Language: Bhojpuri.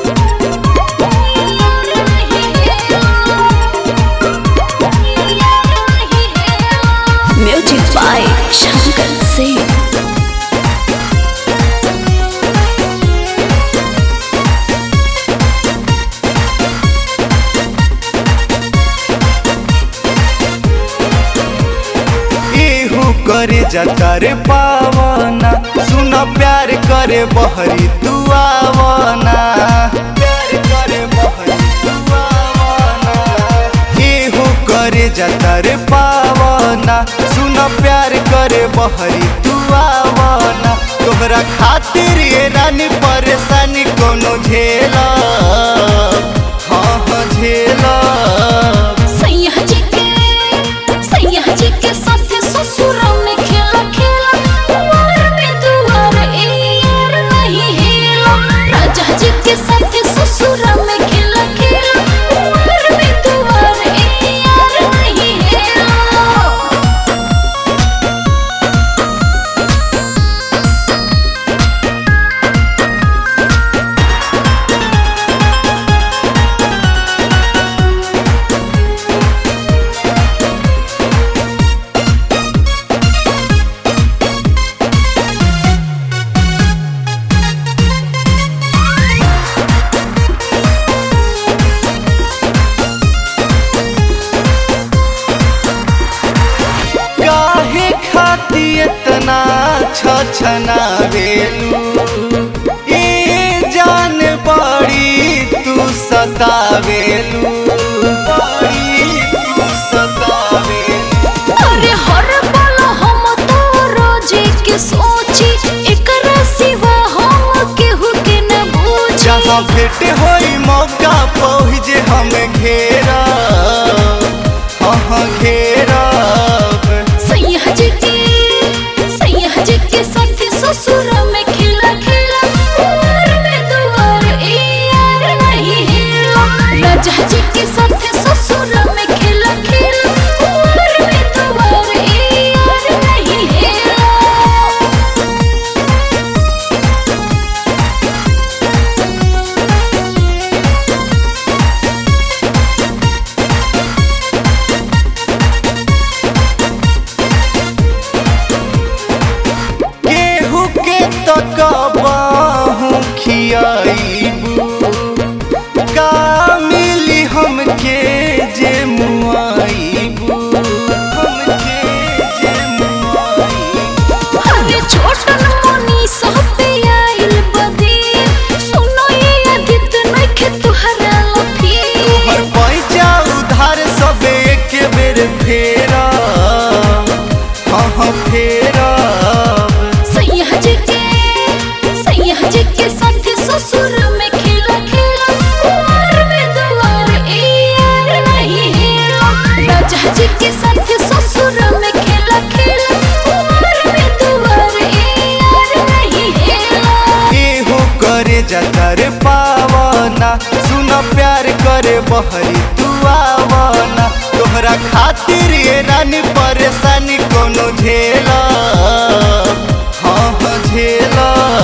म्यूजिक बाय शंकर सिंह इहू करे जाता रे पावना सुन प्यार करे बहरी दुआवना प्यार करे बहरी दुआवना इहू करे जाता रे पावना सुन प्यार करे बहरी दुआवना तोहरा खातिर ये रानी परेशानी कोनो झेला हाँ हाँ झेला सैया जी के सैया जी के साथे ससुर में खेला खेला कुंवर में दुआर ए यार नहीं हेला राजा जी के साथे ससुर में खेला खेला कुंवर में दुआर ए यार नहीं हेला काहे खाती इतना छछना बेलू ए जान बड़ी तू सतावेलू बड़ी तू सतावेलू अरे हर पल हम तो रोजे के सोची एकरा सिवा हम केहू के न बूझी जहाँ भेंट होई मौका पहुँचे हम घेरा हाँ हाँ घेरा सैया जी के सैया जी के साथी ससुर में खिला खिला कुंवर में दुआर ए यार नहीं हेला राजा जी के साथी ससुर में खिला खिला कुंवर में दुआर ए यार नहीं हेला केहू के तकबाहू खियाईबू का मिली हमके जे मुआईबू हमके जे मुआईबू अरे छोटन मोनी सब पे आइल बदी सुनो ये अदित नखे तुहरा लफी हर पैसा उधार सब एक बेर फेरा हाँ हाँ फेरा सैया जी के सैया जी के साथ ससुर में खिला खिला कुंवर में दुआर ए यार नहीं हेला राजा जी के साथ ससुर में खिला खिला कुंवर में दुआर ए यार नहीं हेला एहो करे जाता रे पावना सुन प्यार करे बहरी दुआवना तोहरा खातिर ये रानी परेशानी कोनो झेला हाँ हाँ झेला